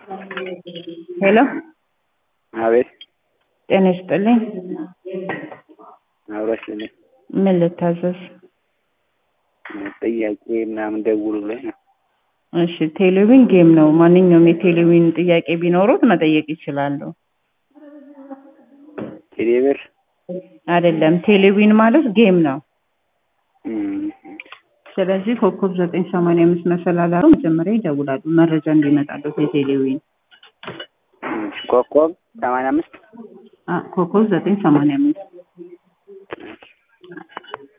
ሄሎ አቤት ጤና ይስጥልኝ። አብሮሽ ነኝ። ምን ልታዘዝ? ጥያቄ ምናምን ደውሉ ብሎኝ ነው። እሺ ቴሌቪዥን ጌም ነው። ማንኛውም የቴሌቪዥን ጥያቄ ቢኖሩት መጠየቅ ይችላሉ። ቴሌብር አይደለም ቴሌቪዥን ማለት ጌም ነው። እም፣ ስለዚህ ኮከብ ዘጠኝ ሰማንያ አምስት መሰላል አድርገው መጀመሪያ ይደውላሉ መረጃ እንዲመጣለት የቴሌቪዥን እሺ፣ ኮከብ ሰማንያ አምስት አ ኮከብ ዘጠኝ ሰማንያ አምስት